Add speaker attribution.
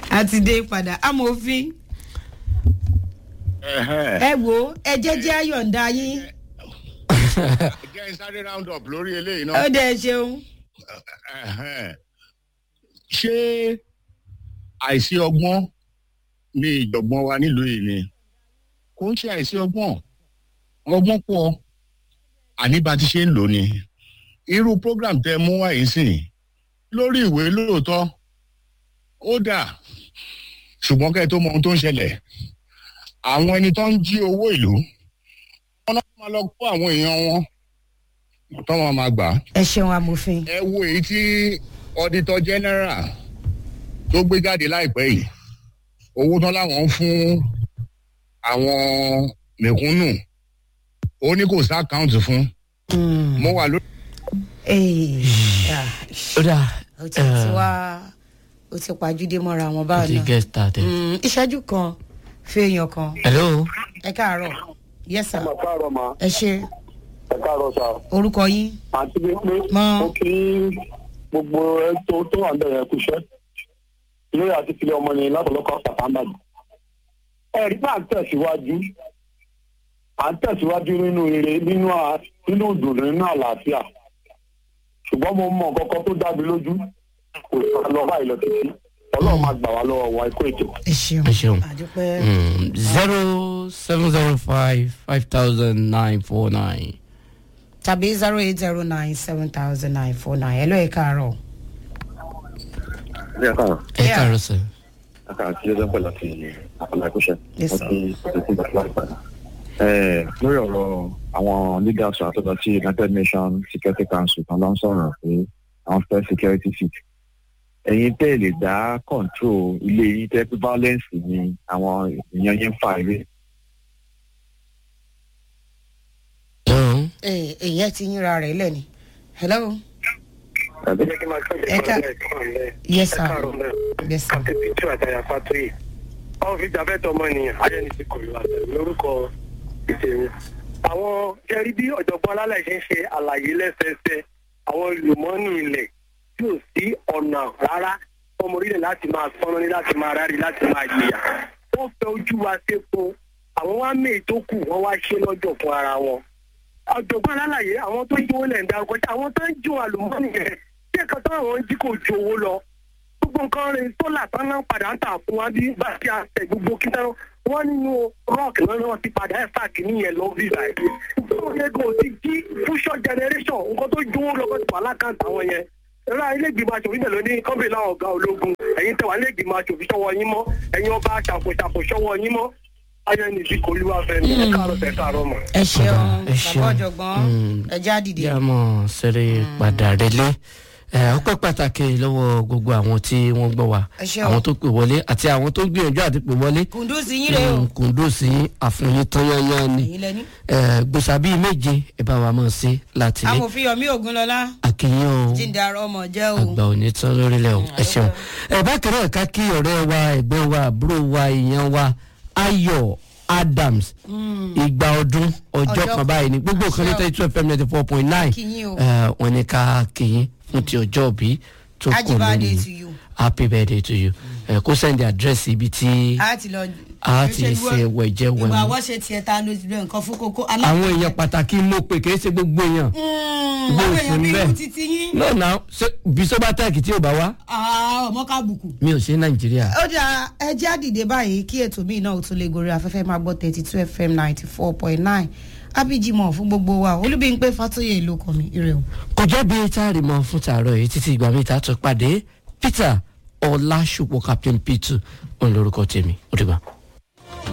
Speaker 1: a ti dé padà amòfin ẹ wo ẹ jẹ́jẹ́ ayọ̀ǹda yín
Speaker 2: jẹ́ n sáré round up lórí eléyìí
Speaker 1: ó
Speaker 2: náà.
Speaker 1: dẹ̀ ṣeun.
Speaker 2: Ẹ̀hẹ́n. ṣé àìsí ọgbọ́n ní ìjọ̀gbọ́n wa nílùú yìí ni kò ń ṣe àìsí ọgbọ́n ọgbọ́n pọ̀ àní bá ti ṣe ń lò ní irú program tẹ mú wá yìí sìn lórí ìwé lóòótọ́ ó dà ṣùgbọ́n kẹ́ ẹ tó mọ ohun tó ń ṣẹlẹ̀ àwọn ẹni tó ń jí owó ìlú wọn náà máa lọ kó àwọn èèyàn wọn tó wọn máa gbà á
Speaker 1: ẹ ṣeun amòfin.
Speaker 2: ẹ wo èyí tí auditor general tó gbé jáde láìpẹ́ yìí owó tán láwọn ń fún àwọn mẹ̀kúnnù ó ní kò sí àkáǹtì fún mo wà lórí.
Speaker 1: Ee, ah,
Speaker 3: ó dà
Speaker 1: ó ti ti wá ó ti pàjúdé mọ́ra wọn
Speaker 3: ó
Speaker 1: báwọn
Speaker 3: ti
Speaker 1: náà.
Speaker 3: get started.
Speaker 1: Mm, ìṣẹ́jú kan fèèyàn kan
Speaker 3: hello
Speaker 1: ẹ káàárọ̀ yes sir
Speaker 4: ẹ káàárọ̀ ma
Speaker 1: ẹ ṣe
Speaker 4: ẹ káàárọ̀ sa
Speaker 1: orúkọ yín
Speaker 4: àti bí pé
Speaker 1: Mọ.
Speaker 4: ó kí gbogbo ẹ tó tó wà bẹ̀rẹ̀ kúṣẹ́ lórí àti tilẹ̀ ọmọ ni látọ̀lọ́kọ̀ sàtàmbàdì. ẹ̀rí bá ń tẹ̀síwájú à ń tẹ̀síwájú nínú ire nínú à- nínú ìdùnnú nínú àlàáfíà ṣùgbọ́n mo mọ nǹkan kan tó dá mi lójú kò sá lọ báyìí lọ títí ọlọ́run máa gbà wá lọ́wọ́ wa ikú ètò.
Speaker 1: ẹ ṣeun
Speaker 3: ẹ ṣeun.
Speaker 1: àdúpẹ́
Speaker 3: zero seven zero five five thousand nine four nine.
Speaker 1: tàbí zero eight zero nine seven thousand nine four nine ẹ ló ẹ káàárọ̀.
Speaker 4: ẹ káàárọ̀
Speaker 3: ẹ
Speaker 1: Yeah.
Speaker 3: káàárọ̀ sir.
Speaker 4: ẹ káàárọ̀ sí ẹjọ́ pẹ̀lú àti àpàlà ìkúṣẹ́.
Speaker 1: Yes, sir.
Speaker 4: lórí ọ̀rọ̀ àwọn leaders àtọ́jọ́ sí united nations security council kan ló ń sọ̀rọ̀ pé àwọn fẹ́ security seat ẹ̀yin tẹ́ ẹ lè dá control ilé yín tẹ́ pé violence ni àwọn èèyàn yín ń fà ilé.
Speaker 3: hello.
Speaker 1: ẹ èyí ti yínra rẹ̀ lẹ́ni. hello Ẹ ká- yes sir yes sir.
Speaker 5: àti pító àtàyà fàtóyè àwọn fi jà fẹ́tọ̀ ọmọnìyàn ayẹni ti kọlu àtẹ̀lé lórúkọ ìtẹ̀mí. àwọn jẹ́rí bí ọ̀jọ̀gbọ́n alálẹ̀ ṣe ń ṣe àlàyé lẹ́sẹẹsẹ àwọn lùmọ́nì ilẹ̀ tí ò sí ọ̀nà rárá ọmọ orílẹ̀ láti máa sọ́nà ní láti máa rárí láti máa yìyà. wọ́n fẹ́ ojú wa sépo àwọn wá mẹ́ẹ̀ tó kù wọ́n wá ṣe lọ́jọ́ fún ara wọn ọ̀jọ̀gbọ́n alálàyé àwọn tó ń jí owó lẹ̀ ń darúkọ sí àwọn tó ń jí wọn àlùmọ́nì yẹn tí ẹ̀ka tó àwọn ń jí kò ju owó lọ gbogbo nǹkan rẹ̀ sólà tán náà padà ń tà fún wa bí bá ti àtẹ gbogbo kí náà wọ́n nínú rock náà náà ti padà ẹ̀ fà kí nìyẹn lọ bí báyìí. ìfowópamọ́ yẹn ti jí future generation nǹkan tó ju owó lọ kó ti wà lákàntà wọn yẹn. ẹ̀rọ ilégbìmọ̀ aṣòfin bẹ̀rẹ̀ ní kọ́ńbìlà ọ̀gá ológun ẹ̀yin tẹ̀wá ilégbìmọ̀ aṣòfin ṣọwọ́ yín mọ́ ẹ̀yin ọba ṣàkóṣàkó ṣọwọ́ yín mọ́ ayẹni ti kò lúwa fẹ́ mi ẹ̀ káàárọ̀ tẹ̀ káàárọ̀ mọ́.
Speaker 1: ẹ ṣeun
Speaker 3: ẹ ṣeun.
Speaker 1: bàbá ọ̀jọ̀gbọ́n
Speaker 3: Mm.
Speaker 1: ẹ já dìde.
Speaker 3: yà mọ̀ sẹ́rẹ̀ padà relé ẹ ọpẹ́ pàtàkì lọ́wọ́ gbogbo àwọn tí wọ́n gbọ́ wa
Speaker 1: Ẹ ṣé o.
Speaker 3: àwọn tó pè wọlé àti àwọn tó gbìyànjú àti pè wọlé
Speaker 1: kùndùsì yín rè o
Speaker 3: kùndùsí àfihàn tán yányán ni
Speaker 1: èyí lẹni.
Speaker 3: ẹ gbèsà bíi méje ẹ bá wa mọ̀ sí láti lé
Speaker 1: amòfin yomi ogunlọlá
Speaker 3: àkìyàn o
Speaker 1: jíǹda ọmọ jẹ́ o.
Speaker 3: àgbà òní tán lórílẹ̀ o ẹ ṣeun ẹ bá kẹrẹ ẹ̀ka kí ọ̀rẹ́ wa ẹ̀gbẹ́ wa àbúrò wa èèyàn wa ayọ̀ adams ìgbà ọdún ọjọ́
Speaker 1: Ọjọ́
Speaker 3: kan báyìí ni gbogbo kan ní
Speaker 1: àṣẹ o.
Speaker 3: thirty two fm ninety four point nine
Speaker 1: Kí yín o.
Speaker 3: wọn ní ká kìyìn fún ti ọjọ́ òbí tó kù
Speaker 1: Happy birthday
Speaker 3: lónìí
Speaker 1: to you.
Speaker 3: happy birthday to you ẹ kó sẹ́ndì àdírẹ́sì ibi tí
Speaker 1: a ti lọ.
Speaker 3: a ti ṣe wẹ̀jẹ̀
Speaker 1: ìwà
Speaker 3: wẹ̀mú
Speaker 1: àwọ̀ṣe tiẹ̀ ta ló ti lọ nǹkan fún kókó.
Speaker 3: àwọn èèyàn pàtàkì mọ̀ pé kì í ṣe gbogbo èèyàn
Speaker 1: àwọn
Speaker 3: bó o
Speaker 1: èèyàn
Speaker 3: sùn
Speaker 1: bí
Speaker 3: bẹ́ẹ̀.
Speaker 1: irú títí yín.
Speaker 3: náà náà bisobatec tí ò bá wá
Speaker 1: Ah, ọmọ ká bùkù.
Speaker 3: mi ò ṣe nàìjíríà.
Speaker 1: ó dà ẹ jẹ́ àdìdé báyìí kí ètò míì náà ó tún lè gorí afẹ́fẹ́ máa gbọ́ thirty two fm ninety four point nine abijimọ̀ fún gbogbo wa olúbíńpé fatoyè ló kọ́ mi ire o.
Speaker 3: kò jẹ́ bí táàrí mọ́ fún tààrọ̀ yìí títí ìgbà mi ìta tó pàdé peter ọlásùpọ̀ captain p2 òun lórúkọ tèmi ó dìgbà.